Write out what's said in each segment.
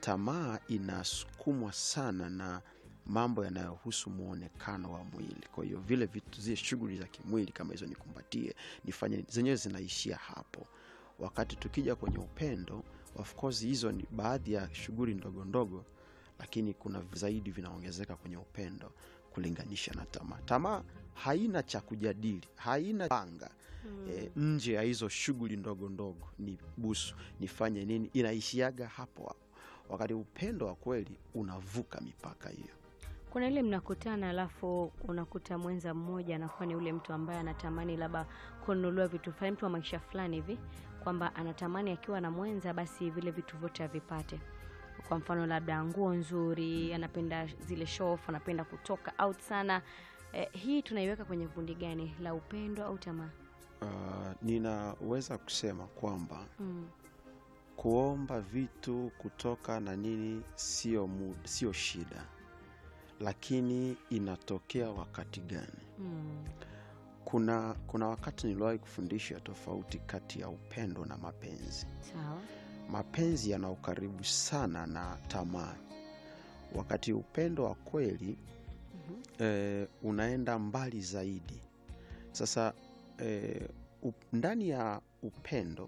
tamaa inasukumwa sana na mambo yanayohusu muonekano wa mwili. Kwa hiyo vile vitu, zile shughuli za kimwili kama hizo, nikumbatie, nifanye nini, zenyewe zinaishia hapo. Wakati tukija kwenye upendo, of course hizo ni baadhi ya shughuli ndogo ndogo, lakini kuna zaidi vinaongezeka kwenye upendo kulinganisha na tamaa. Tamaa haina cha kujadili, haina panga e, nje ya hizo shughuli ndogo ndogo, ni busu, nifanye nini, inaishiaga hapo hapo, wakati upendo wa kweli unavuka mipaka hiyo. Kuna ile mnakutana, alafu unakuta mwenza mmoja anakuwa ni ule mtu ambaye anatamani labda kununuliwa vitu fulani, mtu wa maisha fulani hivi, kwamba anatamani akiwa na mwenza basi vile vitu vyote avipate. Kwa mfano labda nguo nzuri, anapenda zile show off, anapenda kutoka out sana. Eh, hii tunaiweka kwenye kundi gani, la upendo au tamaa? Uh, ninaweza kusema kwamba Mm. kuomba vitu kutoka na nini sio muda, sio shida, lakini inatokea wakati gani? Mm. Kuna, kuna wakati niliwahi kufundisha tofauti kati ya upendo na mapenzi. Sawa. Mapenzi yana ukaribu sana na tamaa, wakati upendo wa kweli Mhm. eh, unaenda mbali zaidi. Sasa eh, up, ndani ya upendo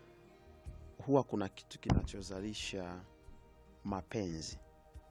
huwa kuna kitu kinachozalisha mapenzi.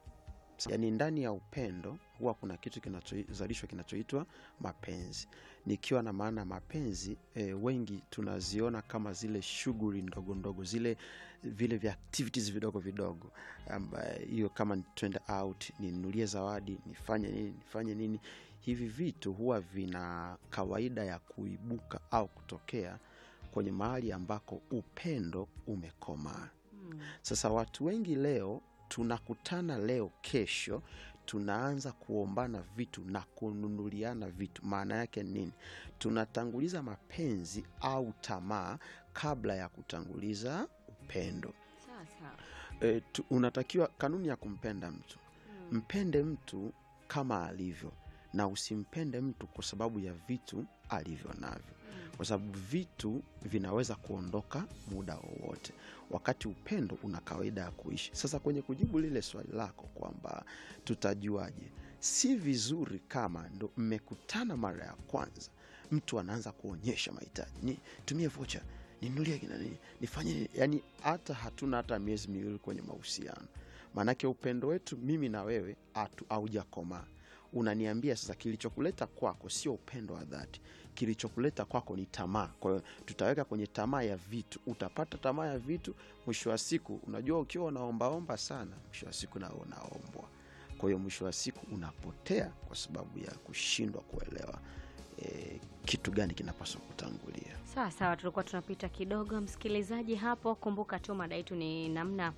Yaani ndani ya upendo huwa kuna kitu kinachozalishwa kinachoitwa mapenzi. Nikiwa na maana mapenzi e, wengi tunaziona kama zile shughuli ndogo ndogo, zile vile vya activities vidogo vidogo, ambayo hiyo kama ni twende out, ninunulie zawadi, nifanye nini, nifanye nini. Hivi vitu huwa vina kawaida ya kuibuka au kutokea kwenye mahali ambako upendo umekomaa. Mm. Sasa watu wengi leo tunakutana leo, kesho tunaanza kuombana vitu na kununuliana vitu. Maana yake ni nini? Tunatanguliza mapenzi au tamaa kabla ya kutanguliza upendo. Sawa sawa. E, tu, unatakiwa kanuni ya kumpenda mtu, Mm. mpende mtu kama alivyo na usimpende mtu kwa sababu ya vitu alivyo navyo Mm. kwa sababu vitu vinaweza kuondoka muda wowote, wakati upendo una kawaida ya kuishi. Sasa kwenye kujibu lile swali lako kwamba tutajuaje, si vizuri kama ndo mmekutana mara ya kwanza, mtu anaanza kuonyesha mahitaji, ni tumie vocha, ninulie kina nini, nifanye nini, yani hata hatuna hata miezi miwili kwenye mahusiano. Maanake upendo wetu mimi na wewe hatu- haujakomaa. Unaniambia sasa, kilichokuleta kwako sio upendo wa dhati kilichokuleta kwako ni tamaa. Kwa hiyo tutaweka kwenye tamaa ya vitu, utapata tamaa ya vitu. Mwisho wa siku, unajua ukiwa unaombaomba sana, mwisho wa siku nao unaombwa. Kwa hiyo mwisho wa siku unapotea kwa sababu ya kushindwa kuelewa eh, kitu gani kinapaswa kutangulia. Sawa sawa, tulikuwa tunapita kidogo msikilizaji hapo. Kumbuka tu mada yetu ni namna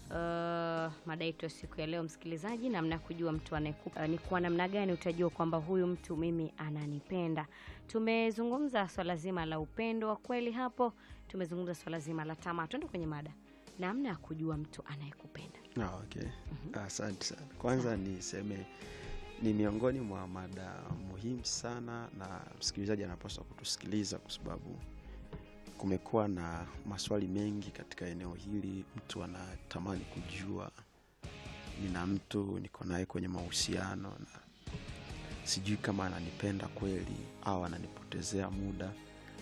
uh, mada yetu ya siku ya leo msikilizaji, namna ya kujua mtu anayekupa uh, ni kwa namna gani utajua kwamba huyu mtu mimi ananipenda. Tumezungumza swala zima la upendo wa kweli hapo, tumezungumza swala zima la tamaa. Tuende kwenye mada, namna ya kujua mtu anayekupenda. Ah, okay. Asante sana. Kwanza niseme ni miongoni mwa mada muhimu sana, na msikilizaji anapaswa kutusikiliza kwa sababu kumekuwa na maswali mengi katika eneo hili. Mtu anatamani kujua, nina mtu niko naye kwenye mahusiano na sijui kama ananipenda kweli au ananipotezea muda.